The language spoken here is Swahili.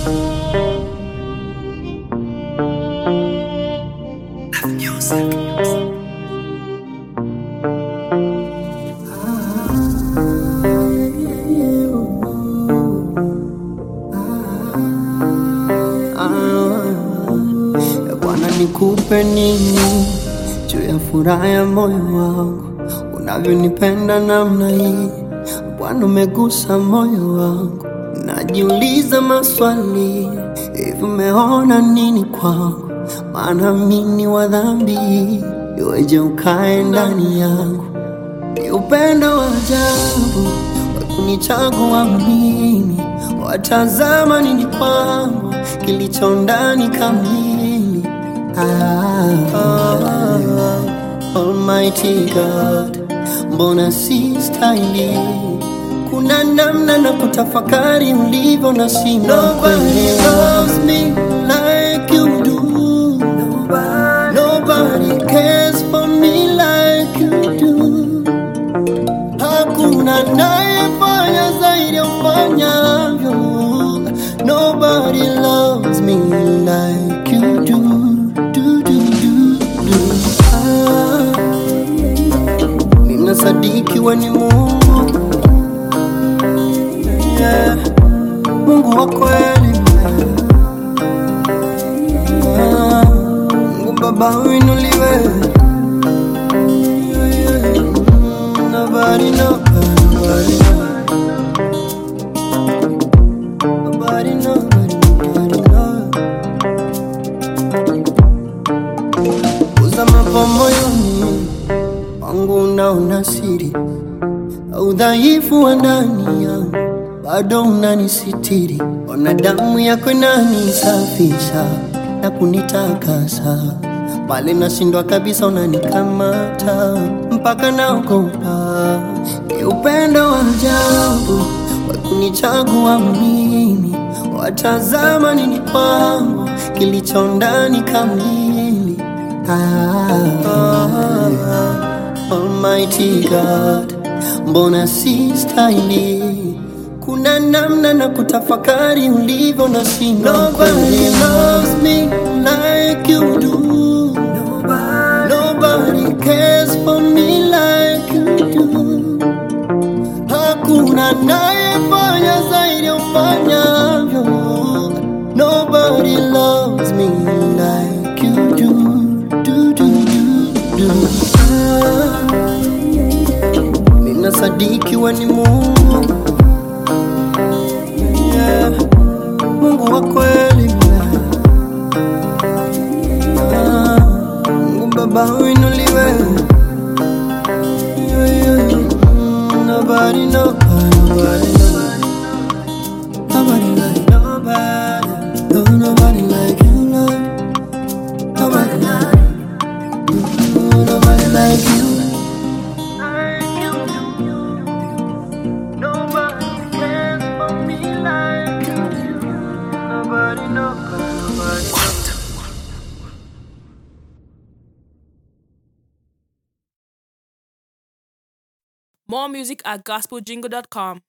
Bwana, nikupe nini juu ya furaha ya moyo wangu, unavyonipenda namna hii Bwana, umegusa moyo wangu, najiuliza maswali hivi, umeona nini kwangu? Maana mimi wa dhambi, iweje ukae ndani yangu? Ni upendo wa ajabu wa kunichagua mimi, watazama nini kwangu kilicho ndani kamili. Ah, ah, Almighty God, mbona si stahili? Kuna namna na kutafakari ulivyo na shindwa Nobody loves me like you do. Nobody cares for me like you do. Hakuna nayefanya zaidi ya ufanyavyo. Nobody loves me like you do. do, do, do, do. Ah, ninasadiki we ni Mungu yeah. Mungu wa kweli Ah, Mungu Baba uinuliwe Yeah, yeah. Mm, Nobody, nobody, nobody, nobody, nobody, nobody, nobody. Uzama pa moyoni wangu unaona siri udhaifu wa ndani yangu bado unanisitiri, ona damu yako inanisafisha na kunitakasa, pale nashindwa kabisa unanikamata mpaka naogopa. Ni upendo wa ajabu wa kunichagua mimi, watazama nini kwangu kilicho ndani kamili. Ah, ah, Almighty God, mbona si stahili? Kuna namna na kutafakari ulivyo na shindwa. Nobody loves me like you do. Nobody cares for me like you do. Hakuna nayefanya zaidi ya ufanyavyo. Nobody loves me like you do. do, do, do, do. Ah, Ninasadiki we ni Mungu yeah. Mungu wa kweli Ah, Mungu Baba uinuliwe yeah, yeah. Mm, Nobody, nobody, nobody, nobody. Nobody like nobody. No, nobody like you, Lord. Nobody like you. Nobody like you. Nobody cares for me like you do. Nobody, nobody, nobody. More music at gospeljingle.com.